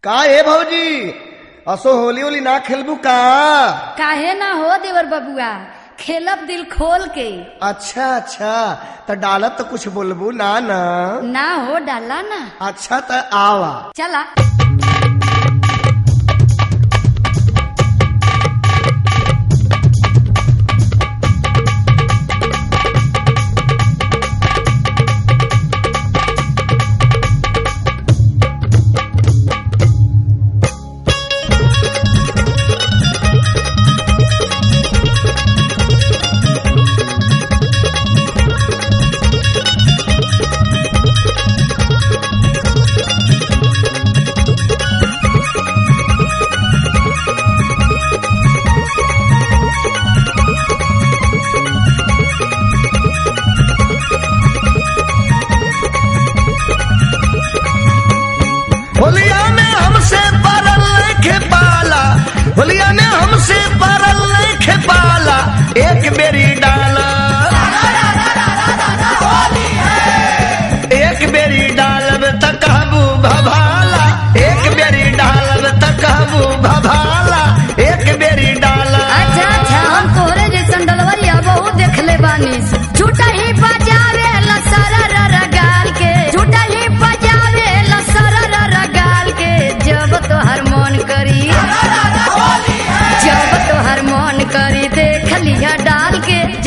का ए भौजी असो होली होली ना खेलबू का काहे ना हो देवर बबुआ खेलब दिल खोल के अच्छा अच्छा तो डालत तो कुछ बोलबू ना ना ना हो डाला ना अच्छा तो आवा चला होलिया ने हमसे परल लेखे पाला होलिया ने हमसे परल लेखे पाला एक बेरी डाला एक बेरी डालब त कहबू भभाला एक बेरी डालब त कहबू भभाला एक बेरी डाला अच्छा अच्छा हम तोहरे जैसन डलवरिया बहुत देखले बानी झूठा ही बजावे लसरा गाल के झूठा ही बजावे लसरा गाल के जब तोहर मन करी जब तोहर मन करी देख लिया डाल के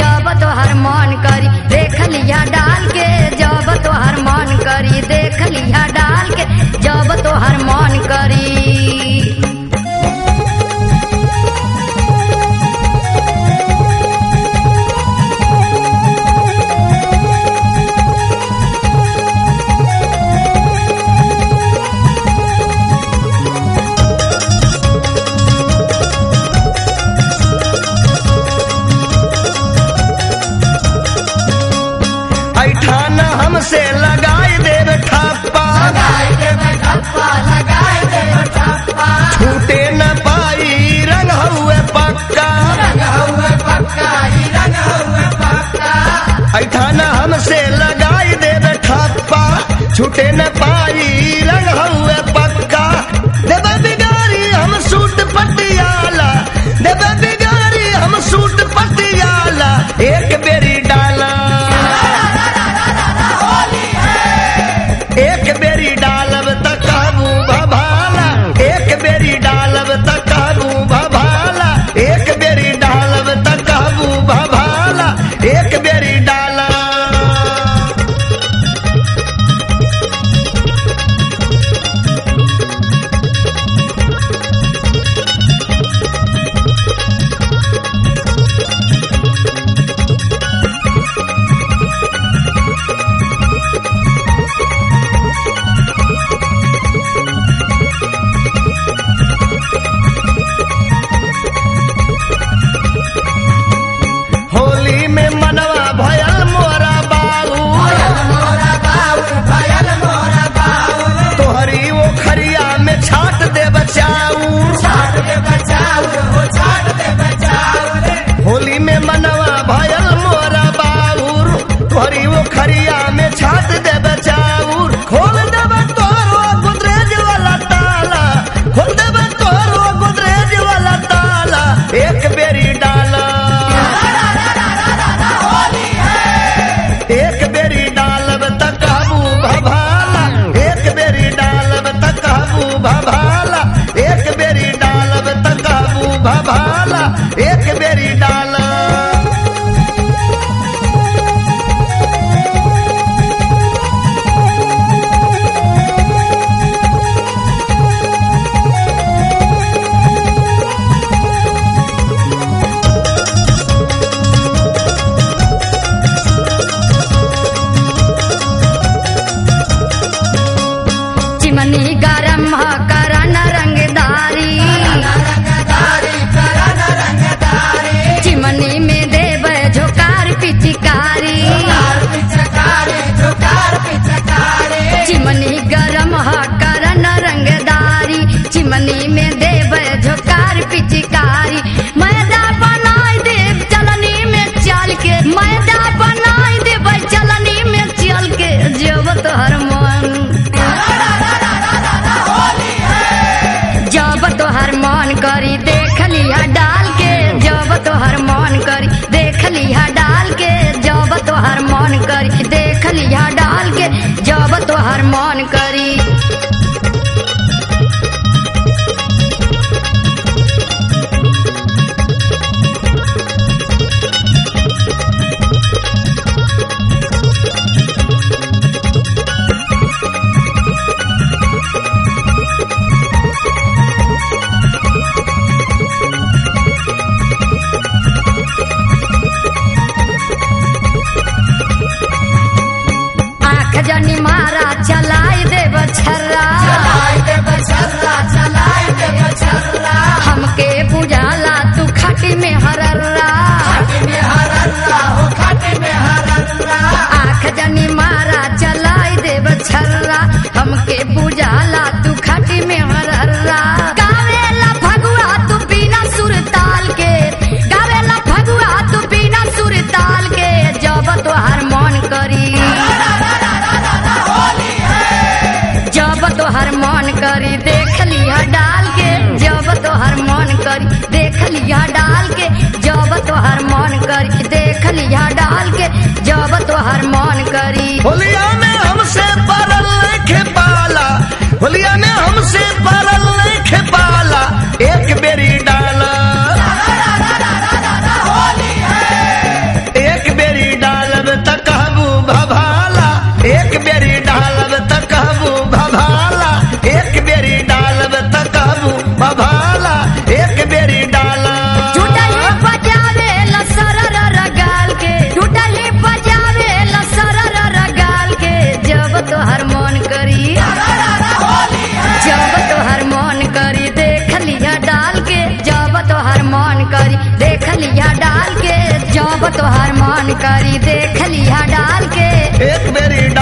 मन करी देख लिया डाल के एक बेरी